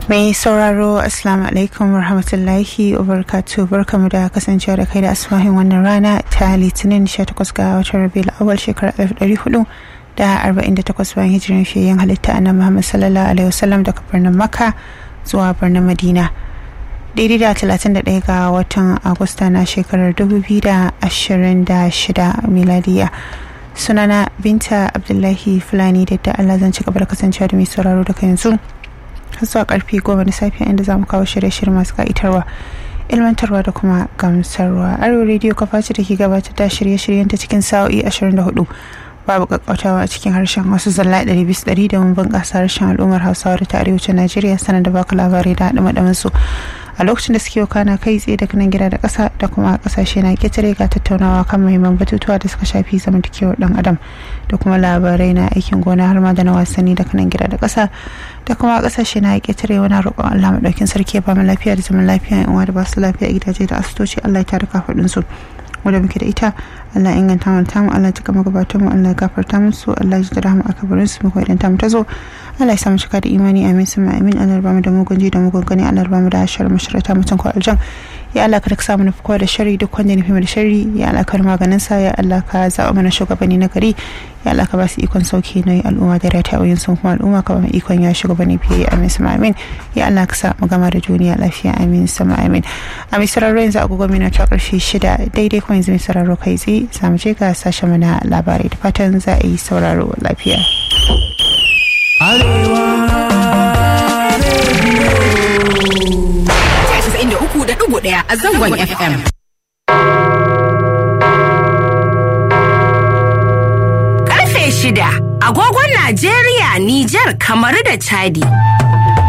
Mai sauraro Assalamu alaikum warahmatullahi wabarakatuh barkamu da kasancewa da kai da asmahin wannan rana ta litinin 18 ga watan rabiul awal shekarar 1400 da 48 bayan hijirin fiyayen halitta annabi Muhammad sallallahu alaihi wasallam daga birnin Makka zuwa birnin Madina. Daidai da 31 ga watan Agusta na shekarar 2026 miladiya. Sunana Binta Abdullahi Fulani da da Allah zan ci gaba da kasancewa da mai sauraro daga yanzu. zuwa karfe goma na safiya inda za mu kawo shirye-shirye masu ka'itarwa ilmantarwa da kuma gamsarwa arewa rediyo kafa ce da ke gabatar da shirye-shiryen ta cikin sa'o'i 24 babu kakkautawa a cikin harshen wasu zalla ɗari bisa ɗari da mun bunƙasa harshen al'ummar hausawa da ta arewacin najeriya sanar da baka labarai da haɗe su a lokacin da suke kana kai tsaye daga nan gida da ƙasa da kuma ƙasashe na ƙetare ga tattaunawa kan muhimman batutuwa da suka shafi zamantakewar ɗan adam da kuma labarai na aikin gona har ma da na wasanni daga nan gida da ƙasa da kuma ƙasashe na ƙetare wani roƙon Allah maɗaukin sarki ya ba mu lafiya da zaman lafiya yan uwa da ba su lafiya a gidaje da asibitoci Allah ya tare kafaɗin su wanda muke da ita Allah inganta mu tamu Allah ya kama gabatan mu Allah ya gafarta musu Allah ya ji rahama a kabarin su mu idan ta mu ta zo Allah ya sa mu cika da imani amin sama amin Allah ya ba mu da mugun ji da mugun gani Allah ya ba mu da shar masharata mutum ko aljan ya Allah ka samu nufi kowa da shari duk wanda nufi da shari ya Allah ka maganin sa ya Allah ka zaɓa mana shugabanni na gari ya Allah ka ba su ikon sauki na al'umma da rata a sun kuma al'umma ka ba mu ikon ya shugabanni fiye amin sama amin ya Allah ka sa mu gama da duniya lafiya amin sama amin a mai sararro yanzu agogo mina ta karfe shida daidai kuma yanzu mai sararro kai tsaye za mu je ga sashen mana labarai da fatan za a yi sauraro lafiya. uku da ɗigo ɗaya a zangon FM. Karfe shida, agogon Najeriya, Nijar, Kamaru da Chadi.